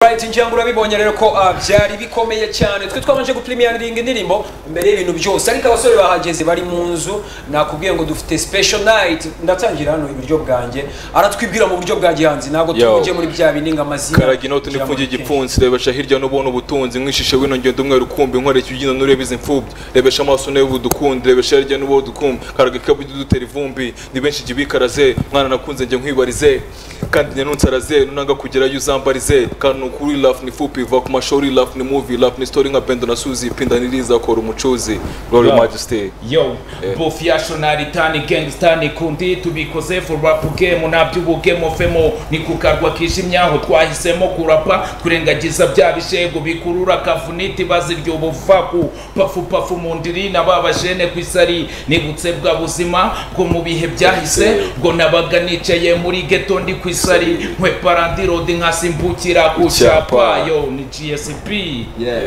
right ngira ngo urabibonye rero ko ah, byari bikomeye cyane twe twabanje gupurimiyaringa indirimbo mbere y'ibintu byose ariko abasore bahageze bari mu nzu nakubwiye ngo dufite special night ndatangira hano iburyo bwanjye aratwibwira mu buryo bwa gihanzi ntabwo Yo. tujye muri bya bindi ngo amazina karagi inote kugira ngo dupfe. n'ipfungi igipfunsi rebesha hirya no bone ubutunzi mwishishe wino ngendo umwe rukumbi nkoreke ubyino nureba izi mfubyi rebesha amaso nawe budukundi rebesha hirya n'uwo dukumbi karagi kabugi dutera ivumbi ni benshi jya ubikaraze mwana nakunze njye nkwibarize kandi njye nunsaraze nunanga kugera yo uzambarize kandi ni ukuri rafu ni fupi va ku mashuri rafu ni muvi rafu ni story nka bendo na suzi pinda niriza kora umucuzi glory Yo. majesty yo bofu yacu naritani gangstani kundi tubikoze forapu gemu naby'ubugemu femo ni ku karwa kijimye aho twahisemo kurapa kurengagiza bya bishego bikurura kavuniti bazirya ubuvaku pafu pafu mu ndiri na ba bajene ku isari nibutse bwa buzima bwo mu bihe byahise bwo nabaga nicaye muri geto ndi ku isari nkwe parandirodi nkasimbukira ku cyapa yo ni gsp Yeah.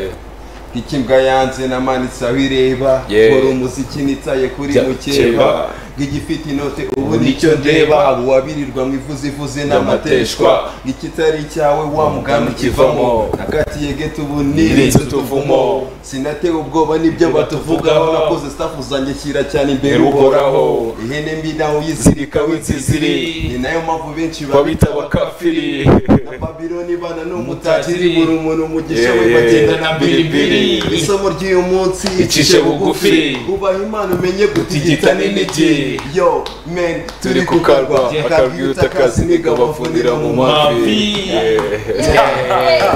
nk'ikimbwa yanze namanitse aho ireba Yeah. nkora umuziki nitsaye kuri Ja- mukeba keba. nk'igifite inote ubu nicyo ndeba abo wabirirwa mu ivuze ivuze n'amateshwa nk'ikitari icyawe wa mugambi kivamo nakatiye geto ubu nirinze utuvumo sinatewe ubwoba n'ibyo batuvugaho nakoze staff zanjye shyira cyane imbere uhoraho ihene mbi nawe uyizirika w'inziziri ni nayo mpamvu benshi babita abakafiri na babiloni bana ni umutakiri buri umuntu umugisha we Yeah, yeah. bagenda na biribiri isomo ry'uyu munsi Icishe bugufi. ubaha imana umenye gutigita Gutigita n'inigi n'inigi. yo men turi turi ku karwa kukarwa akabwira akabwira utakazi utakazi niga bafunira mu mavi mavi. Yeah.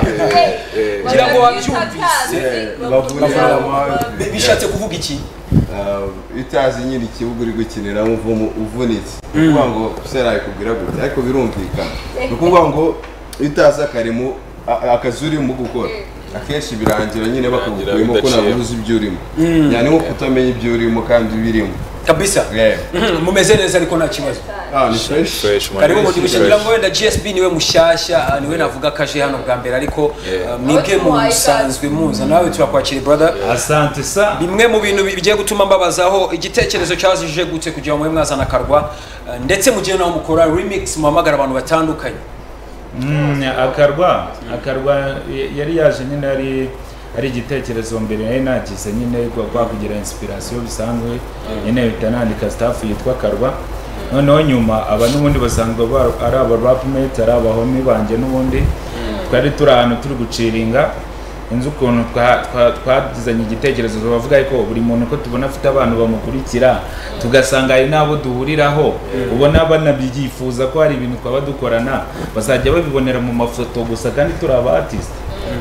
Ngira ngo bafunira mu mavi Bi- bishatse kuvuga iki iyo utazi nyine ikibuga uri gukiniramo uvumu uvunitse ni ukuvuga ngo sera yakubwira gutya ariko birumvikana ni ukuvuga ngo iyo utazi akarimo a- akazi urimo gukora akenshi birangira nyine bakagukuyemo ko ntabwo uzi ibyo urimo yani nko kutamenya ibyo urimo kandi birimo kabisa Yeah. Mhm, mumeze neza ariko nta kibazo Ah, ni fresh. Fresh, man. karibu mu Fresh. division ngira ngo wenda gsb niwe mushyashya ah, niwe navuga ko aje hano bwa mbere ariko Yeah. ah, mwebwe musanzwe muza nawe turakwakira brother asante sa bimwe mu bintu bi- bigiye gutuma mbabazaho igitekerezo cyazije gute kugira ngo mwe mwazana akarwa ah, ndetse mugiye nawe mukora remix muhamagara abantu batandukanye Mm, akarwa akarwa y- yari yaje nyine ari ari igitekerezo mbere nari nagize nyine rwa- rwa kugira inspiration bisanzwe nyine bihita nandika staff yitwa akarwa noneho nyuma aba n'ubundi basanzwe bar- ari aba rapmate ari abahomi banjye n'ubundi twari turi ahantu turi guciringa inzu ukuntu twa- twa- twagizanye igitekerezo bavuga ko buri muntu ko tubona afite abantu bamukurikira tugasanga hari n'abo duhuriraho ubona banabyifuza ko hari ibintu twaba dukorana bazajya babibonera mu mafoto gusa kandi turi aba artist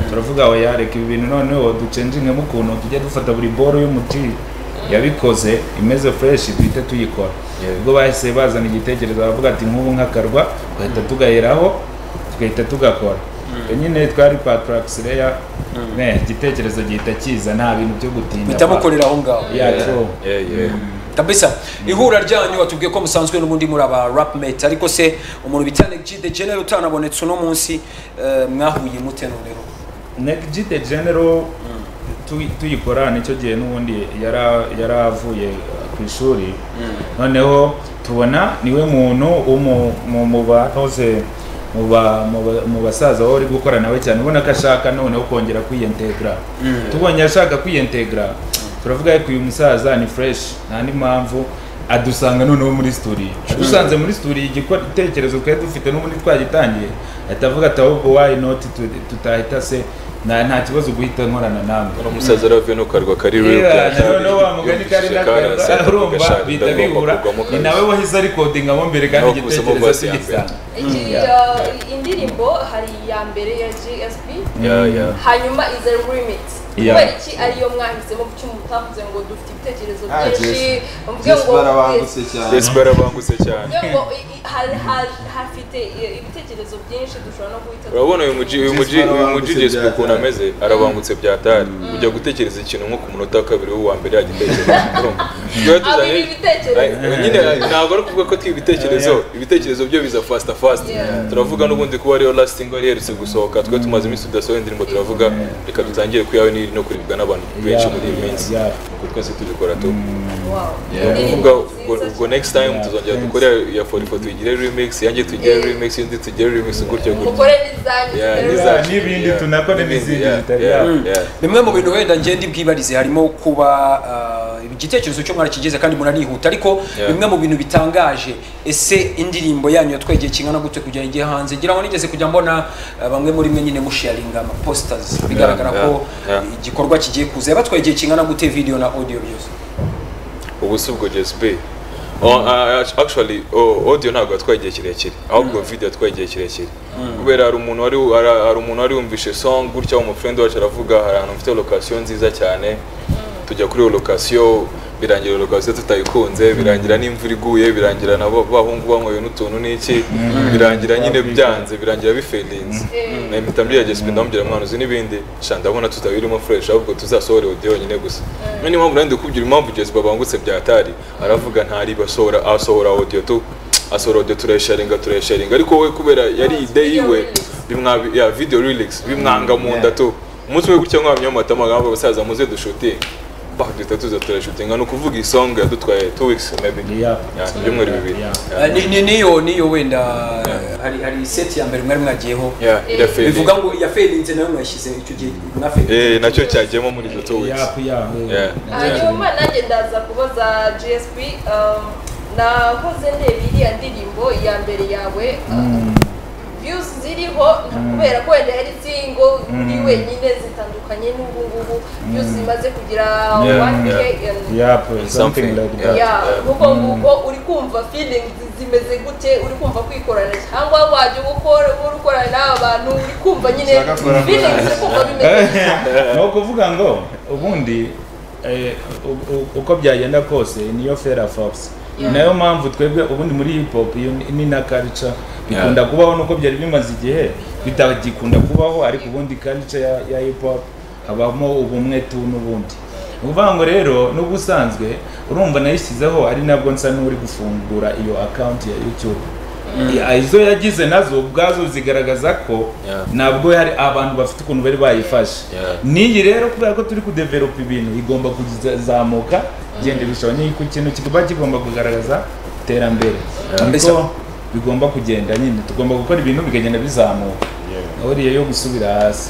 turavuga ngo yareka ibi bintu noneho ducenjingemo ukuntu tujya dufata buri boro y'umuti yabikoze imeze fresh duhite tuyikora ubwo bahise bazana igitekerezo baravuga ati nk'ubu nk'akarwa tugahita tugaheraho tugahita tugakora nyine twari patracks reya ne igitekerezo gihita kiza nta bintu byo gutinda muhita mukorera aho ngaho Yeah, true. Yeah, yeah. kabisa ihura ryanyu watubwiye ko musanzwe n'ubundi muri aba rapmate ariko se umuntu bita Neg de General utanabonetse uno munsi eh, mwahuye mute noneho Neg G the general tu- tuyikora nicyo gihe n'ubundi yara- yari avuye uh, ku ishuri noneho tubona niwe muntu wo mu- mu- mu banoze mu ba- mu ba- mu basaza wowe uri gukora nawe cyane ubona ko ashaka noneho kongera kwiyentegra tubonye ashaka kwiyentegra turavuga yuko uyu musaza ni fresh nta n'indi mpamvu adusanga noneho muri studio adusanze muri studio igikora igitekerezo twari dufite n'ubundi twagitangiye ahita avuga ati ahubwo why not tu- tutahita se nta nta kibazo guhita nkorana namwe Uno musaza aravuye no karwa kari real Yeah, byaje. noneho wa mugani kari Yumvise karase, nakara urumva agashaka bihita indagomba bihura kugwamo ni kabisa. nawe wahize arikodingamo mbere kandi Naho kubisamo igitekerezo verse ya mbere. kigisanga indirimbo hari iya mbere ya gsb Yeah, yeah. hanyuma iza remix Yeah. kubera iki ariyo mwahisemo kuki mutavuze ngo dufite ibitekerezo Ah, byinshi Jess- mvuge Jess barabangutse cyane Yes, barabangutse cyane. mvuge ngo i- i- ha- ha- hafite ibitekerezo byinshi dushobora no guhita Urabona uyu muji uyu muji uyu muji barabangutse Jessica byatangiye. umuntu ameze arabangutse bya dare ujya gutekereza ikintu nko ku munota wa kabiri w'uwa mbere yagitekereza urumva Twari abira tuzanye- ibitekerezo Ay, nyine ntabwo ari ukuvuga ko twiba ibitekerezo ibitekerezo byo biza fasita fasita Yeah. turavuga n'ubundi kuba ariyo lasitingi wari iherutse gusohoka twe tumaze iminsi tudasohoye indirimbo turavuga reka dutangire kuyawe n'iri no kuribwa n'abantu benshi muri iyi minsi Yeah. kuko twese tubikora tu Wow. ni Indirimbo ukuvuga ubwo nziza ubwo next time Yeah. tuzongera dukore ya forifo tuyigire remix yanjye tuyigire Yeah. remix indi tuyigire remix gutyo cyane. gutyo mukore n'izanyu Yeah, zitari n'iza- Yeah, n'ibindi Yeah. tunakora n'izindi Yeah. zitari Yeah. yabo. Yeah. bimwe mu bintu wenda ngenda bwibarize harimo kuba ah, igitekerezo cyo mwarakigeze kandi muranihuta ariko Yeah. bimwe mu bintu bitangaje ese indirimbo yanyu yatwegeye kingana gute kugira ngo ijye hanze ngira ngo nigeze kujya mbona ah, bamwe muri mwe nyine musharinga ama posters bigaragara Yeah, ko yeah, yeah. igikorwa kigiye kuza yabatwegeye kingana gute video na audio byose ubu si ubwo gsb Oh, uh, actually oh, audio ntabwo yatwaye igihe kirekire ahubwo video yatwaye igihe kirekire kubera hari umuntu wari hari hari umuntu wari wumvishe song gutya wa mufrend wacu aravuga hari ahantu mfite location nziza cyane tujya kuri iyo location birangira iyo location tutayikunze birangira n'imvura iguye birangira nabo bahungu banyweye n'utuntu n'iki birangira nyine byanze birangira biferinze Mm. mpita mbwira gsb ndamubwira mwana uzi n'ibindi sha ndabona tutabirimo fresh ahubwo tuzasohora audio yonyine gusa niyo mpamvu nanjye ndikubwira impamvu gsb abangutse byatari aravuga ntari basohora asohora audio tu asohora audio turayisharinga turayisharinga ariko we kubera yari ide yiwe bimwabi ya video lyrics bimwanga mu nda tu umunsi we gutya nkwamya mu matama ngamba basaza muze dushutinge bah duhita tuza turashutinga ni ukuvuga isong yadutwaye 2 weeks maybe Yeah. Yeah, ibyumweru bibiri Yeah. Yeah. Ah, ni- ni- niyo niyo wenda hari hari set ya mbere mwari mwagiyeho Yeah, irafailing. bivuga ngo yaferinze nayo mwashyize icyo gihe eh mwaferinze nacyo cyagiyemo muri izo 2 weeks Yeah, yeah, Yeah. hanyuma nanjye ndaza kubaza gsp um, nahoze ndeba iriya ndirimbo ya mbere yawe uh, views ziriho nta- kubera ko wenda yari singo uri wenyine zitandukanye n'ubu ngubu views zimaze kugira Yeah, 1k and Yeah, something Something. like that. ya nk'uko nguko uri kumva feeling zimeze gute uri kumva kwikorana cyangwa wajya gukora uri gukorana n'aba bantu uri kumva nyine Ushaka gukorana feeling uri kumva bimeze gute ni ukuvuga ngo ubundi eh, u- u- uko byagenda kose niyo fera force Yeah. nayo mpamvu twebwe ubundi muri hip hop iyo ni- ni na culture Yeah. bikunda kubaho nuko byari bimaze igihe bitagikunda kubaho ariko ubundi culture ya, ya hip hop habamo ubumwe tu n'ubundi ni ukuvuga ngo rero n'ubwo usanzwe urumva nayishyizeho ari nabwo nsa n'uri gufungura iyo account ya youtube Yeah, izo yagize nazo ubwazo zigaragaza ko Yeah. ntabwo hari abantu bafite ukuntu bari bayifashe Yeah. n'iyi rero kubera ko turi kudeveropa ibintu igomba kuzamuka genda irushaho nyine ku kintu kigomba kigomba kugaragaza iterambere Mbese- niko bigomba kugenda nyine tugomba gukora ibintu bikagenda bizamuka aho iriya yo gusubira hasi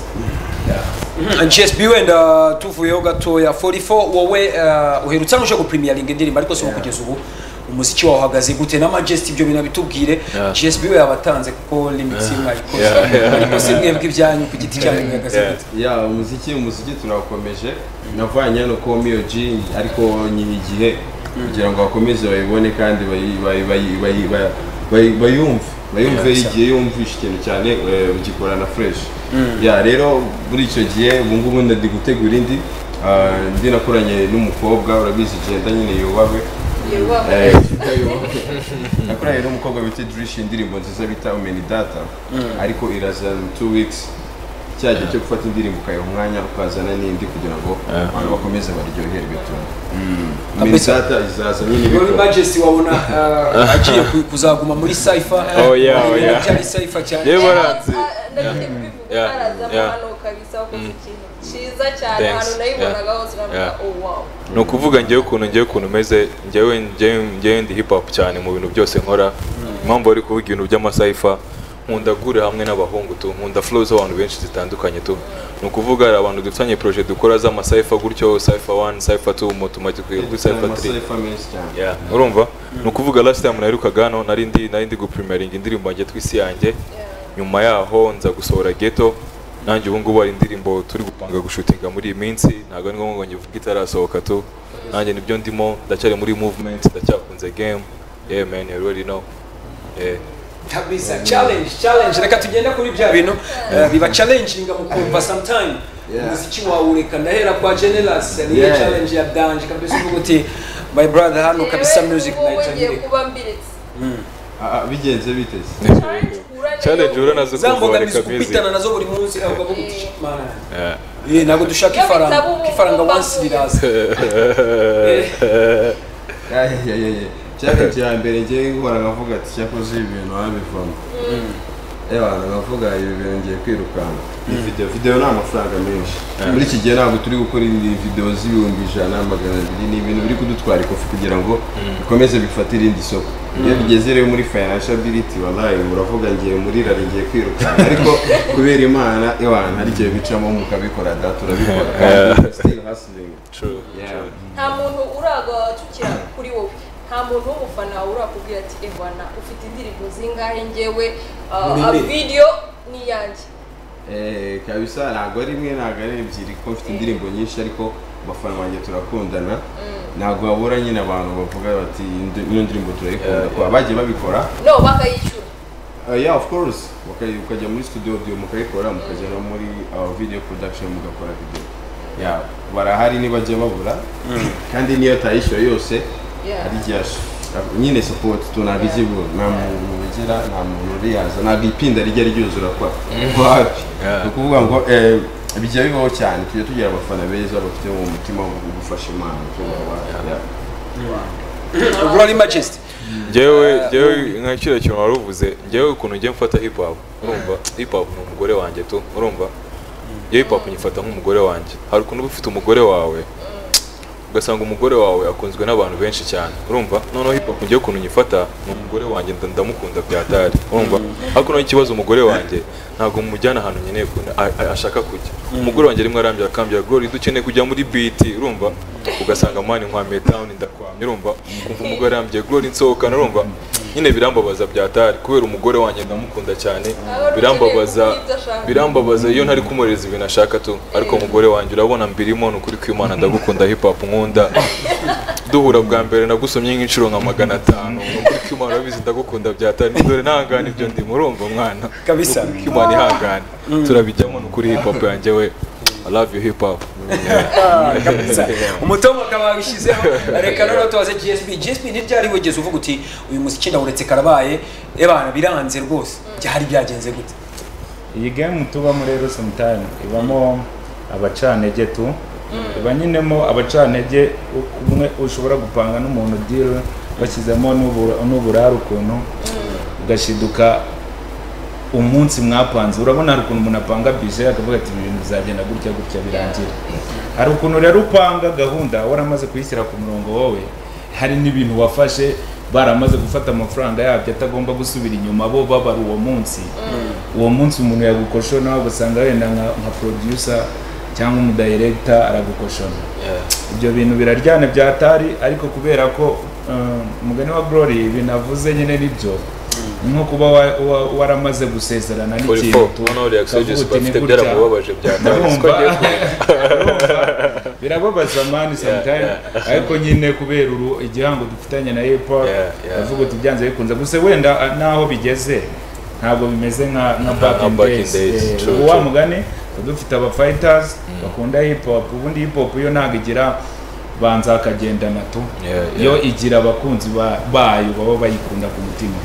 Yeah. gsb wenda tuvuyeho gatoya 44 wowe eh, uherutse hano uje guprimiyariga indirimbo ariko si ubu kugeza ubu umuziki wawe uhagaze gute na majesty ibyo bintu bitubwire Yeah. gsb we yabatanze kuko limits imwe Yeah. ariko se mwebwe ibyanyu ku giti cyanyu mwihagaze Yeah. gute ya umuziki umuziki turawukomeje navanye hano ko miyo jini ariko nyiri igihe kugira ngo bakomeze bayibone kandi bayi- bayi- bayi- bayi- bayi- bayi- bayumve bayumve igihe yumvishe ikintu cyane eh, ugikora na fresh ya rero muri icyo gihe ubu ngubu ndi gutegura indi Ah, ndi nakoranye n'umukobwa urabizi genda nyine yubahwe Yubahwe. Eh, twita yubahwe nakoranye n'umukobwa bita Drish indirimbo nziza bita Umeni Data ariko iraza in two weeks cya gihe cyo gufata indirimbo ukayiha umwanya ukazana n'indi kugira ngo abantu bakomeze baryoherwe tuntu Umeni Kabisa. Data izaza Wowe nyine ibikora. majesty wabona eh, agiye ku- kuzaguma muri cypher Oh, yeah, oh, yeah. byari cypher cyane Yewe baranze. ndabite kubivuga Yeah. haraza Yeah. amahano kabisa wakoze ikintu cyiza cyane Thanks. ahantu nayibonaga hose uravuga Yeah. oh wow ni ukuvuga ngewe ukuntu ngewe ukuntu umeze ngewe ngewe ngewe ndi hip hop cyane mu bintu byose nkora impamvu bari kuvuga ibintu by'amasayifa nkunda guhurira hamwe n'abahungu tu nkunda flow z'abantu benshi zitandukanye tu ni ukuvuga hari abantu dufitanye projet dukora z'amasayifa gutyo sayifa 1 sayifa 2 motumati kuri sayifa 3 Amasaha menshi cyane Yeah, urumva ni ukuvuga last time naherukaga hano nari ndi nari ndi guprimeringa indirimbo yanjye tw'isi yanjye nyuma yaho nza gusohora ghetto nanjye ubu ngubu hari indirimbo turi gupanga gushutinga muri iyi minsi ntabwo ari ngombwa ngo ngivuge itarasohoka tu nanjye nibyo ndimo ndacyari muri movement ndacyakunze game yeah man you already know yeah. kabisa challenge challenge reka tugenda kuri bya bintu eh, biba challenginga mu kumva sometime Yeah. umuziki wawe ureka ndahera kwa generous niyo Yeah. challenge ya danje kabisa uvuga uti my brother hano kabisa Yewe, music wowe night ngiye anyereka kuba mbiritse Ah, ah, bigenze biteze challenge uranazo za kuvura mbogamizi kabizi gupitana nazo buri munsi avuga ko guti Eh. mana yanjye. Eh, ntabwo dushaka Iyo ifaranga bitaba ubu- ifaranga ubu once mbavuye. riraza Eh, ayayayaya challenge ya mbere ngiye guhora nkavuga ati cyakoze ibi bintu wabivamo abantu bavuga ibi bintu ngiye kwirukanka iyi video video ni amafaranga menshi muri iki gihe ntabwo turi gukora indi video z'ibihumbi ijana magana abiri ni ibintu biri kudutwara ikofi kugira ngo bikomeze bifate irindi soko iyo bigeze rero muri financial ability wallahi uravuga ngiye muri rari ngiye kwirukanka ariko kubera imana ewana hari igihe bicamo mukabikora da turabikora kandi still hustling True, yeah nta muntu uragacukira kuri wowe nta muntu w'umufana urakubwira ati evana ufite indirimbo zingahe ngewe Muri uh, mbi. video ni iyanjye Eh, kabisa ntabwo ari imwe ntabwo ari ebyiri kuko mfite indirimbo nyinshi ariko abafana banjye turakundana ntabwo babura nyine abantu bavuga bati "Indi- ino ndirimbo turayikunda kuba bagiye babikora no bakayishyura Uh, yeah of course Bakaj- ukajya muri studio audio mukayikora mukajya no muri uh, video production mugakora video yeah barahari ntibajya babura kandi niyo atayishyura yose Yeah. hari igihe ash- nyine support tunabizibura nta muntu ugira nta muntu uriyaza ntabwo ipinda rijya ryuzura kwa wapi ni ukuvuga ngo eh, bijya bibaho cyane tujya tugira abafana beza bafite mu mutima wo gufasha imana Yeah. Glory Majesty. njyewe njyewe nka kiriya kintu wari uvuze njyewe ukuntu njye mfata hip hop urumva hip hop ni umugore wanjye tu urumva iyo hip hop nyifata nk'umugore wanjye hari ukuntu uba ufite umugore wawe ugasanga umugore wawe akunzwe n'abantu benshi cyane urumva noneho hip hop njyewe ukuntu nyifata ni umugore wanjye nda- ndamukunda byatari urumva ariko noneho ikibazo umugore wanjye ntabwo mujyana ahantu nkeneye ku- a- a- ashaka kujya umugore wanjye rimwe arambya akambya gori dukeneye kujya muri BT urumva ugasanga mani nkwamiye town ndakwamye urumva ukumva umugore arambye gori nsohokana urumva nyine birambabaza byatari kubera umugore wanjye ndamukunda cyane birambabaza birambabaza iyo ntari kumureza ibintu ashaka tu ariko umugore wanjye urabona mbirimo ni ukuri kw'imana ndagukunda hip hop nkunda duhura bwa mbere nagusomye nk'inshuro nka magana atanu ni ukuri kw'imana urabizi ndagukunda byatari dore ntangane ibyo ndimo urumva mwana Kabisa. Ni ukuri kw'imana ihangane turabijyamo ni ukuri hip hop yanjye we I love you hip hop kabisa umutomo akaba wabishyizeho reka noneho tubaze gsb gsb ntiryari wigeze uvuga uti uyu muziki ndawuretse karabaye ebana biranze rwose byari byagenze gute iyi game tubamo rero sometime ibamo abacantege tu iba nyinemo abacantege u- umwe ushobora gupanga n'umuntu deal bashyizemo n'ubu- n'uburare ukuntu ugashiduka umunsi mwapanze urabona hari ukuntu umuntu apanga bije akavuga ati "Ibi bintu bizagenda gutya gutya birangira hari ukuntu rero upanga gahunda waramaze kuyishyira ku murongo wowe hari n'ibintu wafashe baramaze gufata amafaranga yabyo atagomba gusubira inyuma bo babara uwo munsi uwo munsi umuntu yagukosho nawe ugasanga wenda nka nka producer cyangwa umudirekita aragukoshona ibyo bintu biraryana byatari ariko kubera ko um, umugani wa glory ibintu avuze nyine nibyo ni nko kuba wa- wa- waramaze gusezerana Uri n'ikintu fo, ubona uriya ukavuga Exodus uti, "Ni bafite gutya." byaramubabaje byatari siko Ndumva. agiye kuvuga Urumva? birababaza mani sometime ariko nyine kubera uru igihango dufitanye na hip hop Yeah, yeah. ndavuga uti byanze bikunze gusa wenda ah, naho bigeze ntabwo bimeze nka nka back nka in back in days days, Eh, true, ubu wa true. mugani tuba dufite aba fighters bakunda hip hop ubundi hip hop yo ntabwo igira banza akagendana tu Yeah, yo igira abakunzi ba- bayo baba bayikunda ku mutima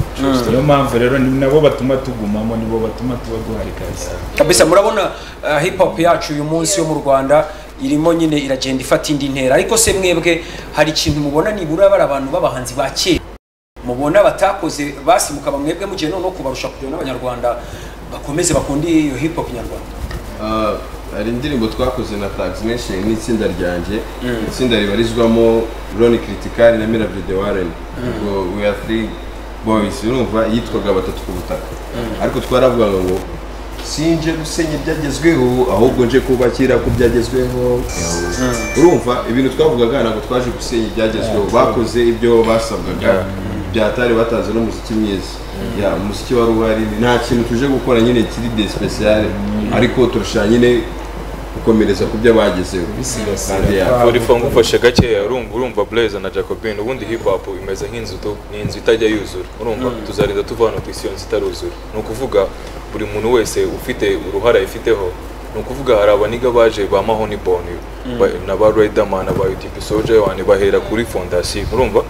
niyo mpamvu rero ni nabo batuma tugumamo nibo batuma tuba duhari kabisa kabisa murabona uh, hip hop yacu uyu munsi yo mu rwanda irimo nyine iragenda ifata indi ntera ariko se mwebwe hari ikintu mubona nibura bari abantu b'abahanzi ba kera mubona batakoze basimuka mwebwe mugiye noneho kubarusha kugira ngo n'abanyarwanda bakomeze bakunde iyo hip hop nyarwanda Ah, hari indirimbo twakoze na Tags Nation n'itsinda ryanjye itsinda ribarizwamo Ronnie Critical na Mirabyo de Warren ubwo we are three boys urumva yitwaga batatu ku butaka ariko twaravugaga ngo sinje gusenya ibyagezweho ahubwo nje kubakira ku byagezweho urumva ibintu twavugaga ntabwo twaje gusenya ibyagezweho bakoze ibyo basabwaga byatari batanze n'umuziki mwiza ya umuziki wari uhari nta kintu tuje gukora nyine kiri de special ariko turusha nyine gukomereza ku byo bagezeho Kandi ya- bisigasira Uri fo ngufashe gakeya urumva urumva Blaze na Jacobin ubundi hip hop imeze nk'inzu tu ni inzu itajya yuzura urumva tuzarinda tuva hano ku isi iyo nzu itaruzura ni ukuvuga buri muntu wese ufite uruhara ifiteho ni ukuvuga hari abaniga baje ba mahoni boni ba- na ba riderman ba utp soldier one bahera kuri fondasiyo urumva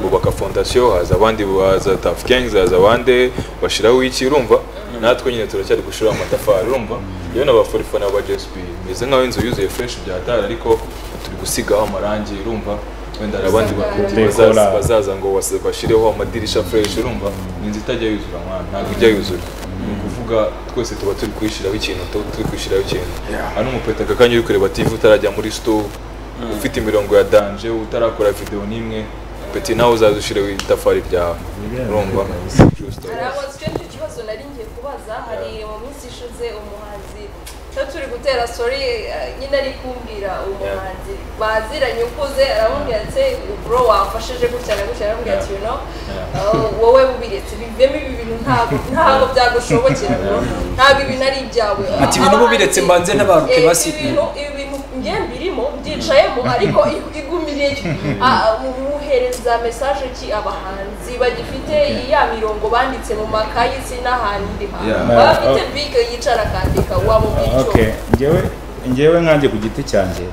bubaka fondasiyo haza abandi baza taf gangs haza abandi bashiraho iki urumva natwe nyine turacyari gushiraho amatafari urumva yewe n'abaforifo n'aba gsp meze nk'aho inzu yuzuye fresh byatara ariko turi gusigaho amarangi urumva wenda hari abandi bakunzi Dekora. bazaza- bazaza ngo bas- bashyireho amadirisha fresh urumva ni inzu itajya yuzura mwana ntabwo ijya yuzura ni ukuvuga twese tuba turi kwishyiraho ikintu tu- turi kwishyiraho ikintu hano umupeta kakanya uri kureba tv utarajya muri store ufite imirongo ya danje utarakora video n'imwe peti nawe uzaza ushireho itafari ryawe urumva True story. hari abantu icyo nicyo kibazo nari ngiye kubaza hari mu minsi ishize umuhanzi cyo turi gutera sori nyine ari kumbwira umuhanzi baziranye ukuze aramubwira ati bro wafashije gutya na gutya aramubwira ati no wowe ubiretse bivemo ibi bintu ntabwo ntabwo byagushobokera bro ntabwo ibintu ari ibyawe Ati, ibintu mubiretse mbanze ntabaruke Eh, basi. ibi bintu ibi bintu njye mbirimo mbyicayemo ariko i- igumiriye ki? Ah, muhereza mesaje ki abahanzi bagifite ya mirongo banditse mu makayi si n'ahandi hantu Yeah. baba bafite Oh. bike yicara akandika wamubwico okay ngewe ngewe nkanjye ku giti cyanjye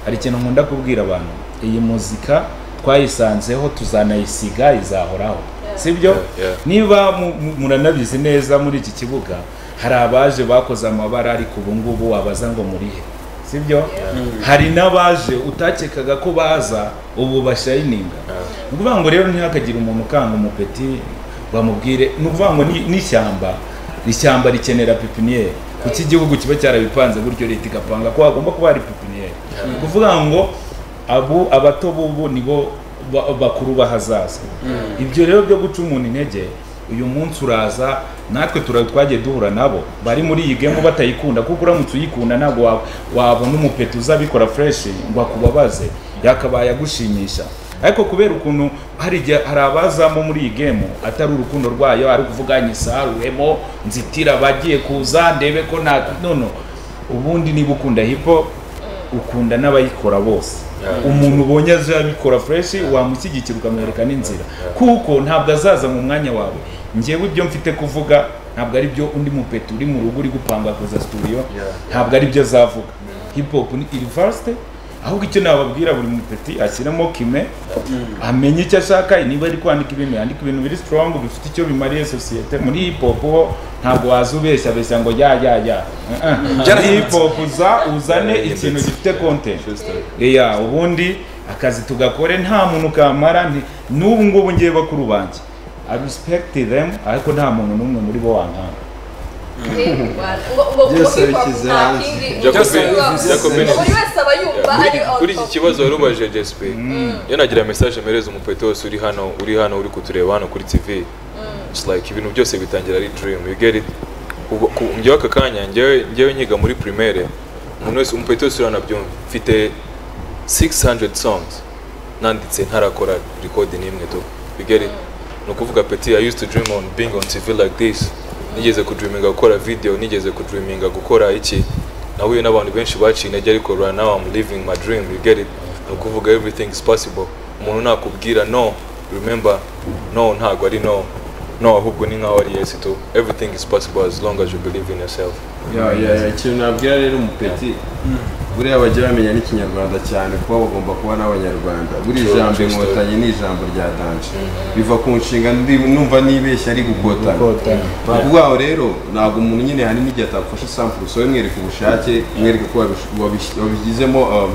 hari ikintu nkunda kubwira abantu iyi muzika twayisanzeho tuzanayisiga izahoraho sibyo Yeah, yeah. niba mu- mu- muranabizi neza muri iki kibuga hari abaje bakoze amabara ariko ubu ngubu wabaza ngo murihe sibyo hari n'abaje utakekaga ko baza ubu bashayininga ni ukuvuga ngo rero ntihakagire umuntu ukanga umupeti bamubwire ni ukuvuga ngo ni- n'ishyamba ishyamba rikenera pipiniyeri kuki igihugu kiba cyarabipanze gutyo leta igapanga ko hagomba kuba hari pipiniyeri ni ukuvuga ngo abu abato bubu nibo ba- bakuru b'ahazaza ibyo rero byo guca umuntu intege uyu munsi uraza natwe tura- twagiye duhura nabo bari muri iyi gemu batayikunda kuko uramutse uyikunda ntabwo wa- wabona umupeti uzabikora fureshi ngo akubabaze yakabaye agushimisha ariko kubera ukuntu hari igihe hari abazamo muri iyi gemu atari urukundo rwayo ari ukuvuga nyisaruwemo nzitira abagiye kuza ndebe ko nta nono ubundi niba ukunda hip hop ukunda n'abayikora bose umuntu ubonye aje abikora fresh wamushyigikira ukamwereka n'inzira kuko ntabwo azaza mu mwanya wawe njyewe ibyo mfite kuvuga ntabwo ari byo undi mupeti uri mu rugo uri gupanga kuza studio ntabwo ari byo azavuga hip hop ni university ahubwo icyo nababwira buri mupeti ashyiramo kime amenye icyo ashaka niba ari kwandika ibintu yandika ibintu biri strong bifite icyo bimariye sosiyete muri hip hop ho ntabwo waza ubeshya abeshya ngo ya ya ya Eh, eh. muri hip hop uza uzane ikintu gifite content True story. ya ubundi akazi tugakore nta muntu kamara nti- n'ubu ngubu ngiye bakuru banjye i respect them ariko nta muntu n'umwe muri bo wankanga Byose bishyize hanze. Jacobin- buri wese aba yumva ari Kuri- on kuri iki top. kibazo wari ubajije gsp iyo nagira message mpereza umupeti wose uri hano uri hano uri kutureba hano kuri tv It's like ibintu byose bitangira ari dream you get it Ubu- ku- njyewe aka kanya njyewe njyewe nyiga muri primaire umuntu wese umupeti wese uri hano abyumva mfite 600 songs nanditse ntarakora record n'imwe tu you get it ni ukuvuga peti i used to dream on being on tv like this nigeze kudreaminga gukora video nigeze kudreaminga gukora iki nahuye n'abantu benshi baciye intege ariko right now I'm living my dream you get it ni ukuvuga everything is possible umuntu nakubwira no remember no ntabwo ari no no ahubwo ni nkaho ari yes tu everything is possible as long as you believe in yourself Ya, ya, ya, ikintu nabwira rero umupeti buriya bajya bamenya n'ikinyarwanda cyane kuba bagomba kuba n'abanyarwanda buri True, jambo true story. inkotanyi ni ijambo rya danje biva ku nshinga ndi- numva nibeshya ari gukotana Gukotana. ni ukuvuga ngo rero ntabwo umuntu nyine hari n'igihe atagufasha sample so mwereka ubushake mwereka ko wabish- wabish- wabigizemo um,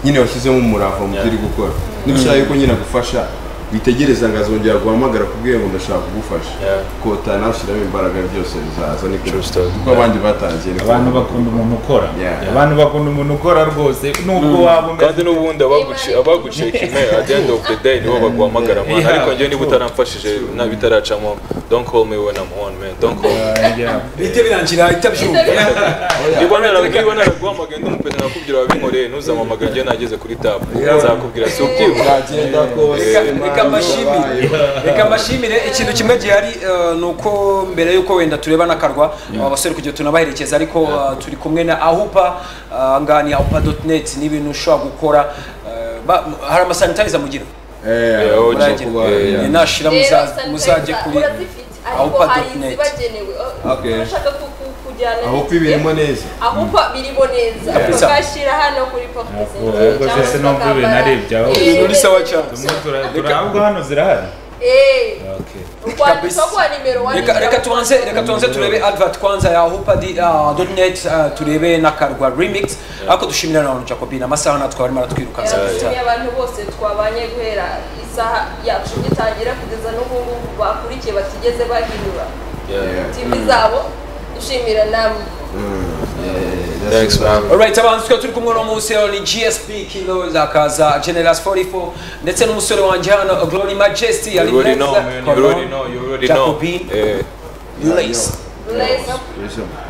nyine washyizemo umurava mu byo uri gukora niba ushaka yuko nyine agufasha witegereza ngo azongera guhamagara kubwira ngo ndashaka kugufasha Yeah. kotana ushyiramo imbaraga byose bizaza niko True story. kuko abandi batangiye niko abantu bakunda umuntu ukora Yeah. abantu bakunda umuntu ukora rwose nubwo waba umeze kandi n'ubundi abaguci- abaguciye kime at the end of the day nibo baguhamagara mwana Yeah. ariko njyewe niba utaramfashije na bitaracamo don't call me when I'm on man don't call me Yeah. bihite birangira itabyumva niba naraguye niba naraguhamagaye ndi umupeta nakubwira wabinkoreye ntuzamamagare njyewe nageze kuri tabu nzakubwira si ubyibuka Uragenda kose Reka- Imana reka mbashimire. ibabaye. reka mbashimire ikintu kimwe gihari eh, ni uko mbere y'uko wenda tureba n'akarwa aba basore kugira tunabaherekeza ariko eh, turi kumwe na ahupa aha ngaha ni ahupa.net ni ibintu ushobora gukora eh, ba- hari amasanitayiza mugira Eh, Yeah, uragenda uragenda. kuba- Yeah. yeah. nashira Rero muza- sanitayiza muzajye kuri urazifite ariko awupa hari dot net. izibagenewe Okay. urashaka ku- ku- kujyana ahubwo n'itike, ibirimo neza ahubwo birimo neza Yeah. tukashyira hano kuri pocket Ahubwo- ahubwo cyangwa se se n'ubwo ibi tukambara- narebye, ahubwo- Eh, Uri sawa cyane. tumwe tura- Reka- turahabwa hano zirahari eh, okay Kabisa. ukwandikwa kwa nimero wandika- reka reka tubanze reka tubanze turebe advert kwanza ya hopadi uh, .net uh, turebe n'akarwa remix ariko dushimira na abantu Jacobina amasaha natwe barimo Eh, aratwirukansa dushimiye abantu bose twabanye guhera isaha yacu gitangira kugeza n'ubu ngubu bakurikiye batigeze bahindura tivi zabo dushimira namwe thanks man Alright, abantu twe turi kumwe no munsi ni GSP Kilos akaza Generals 44 ndetse n'umusore wanjye hano Glory Majesty You ari already neza know, man. You already know, you already know. Jacobin. Eh, Lace Bless. Special.